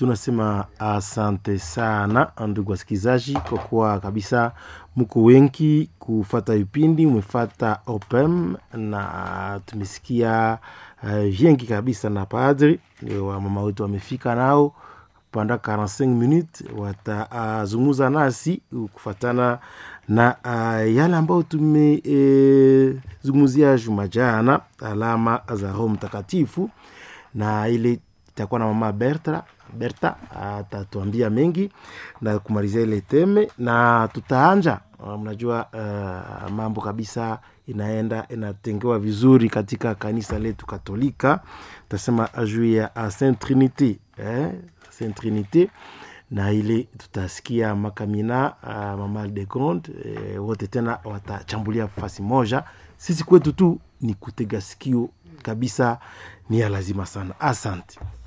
tunasema asante sana ndugu wasikilizaji, kwa kuwa kabisa mko wengi kufata vipindi, umefata opem na tumesikia uh, vingi kabisa, na padri wa mama wetu wamefika nao panda 45 minutes watazungumza uh, nasi kufatana na uh, yale ambayo tumezungumzia e, juma jana, alama za Roho Mtakatifu, na ile itakuwa na mama Berta Berta atatuambia mengi na kumalizia ile teme, na tutaanja mnajua, uh, mambo kabisa inaenda inatengewa vizuri katika kanisa letu Katolika, tasema juu ya Saint Trinity eh, Saint Trinity na ile tutasikia makamina uh, mama de Grande eh, wote tena watachambulia fasi moja. Sisi kwetu tu ni kutega sikio kabisa, ni ya lazima sana. Asante.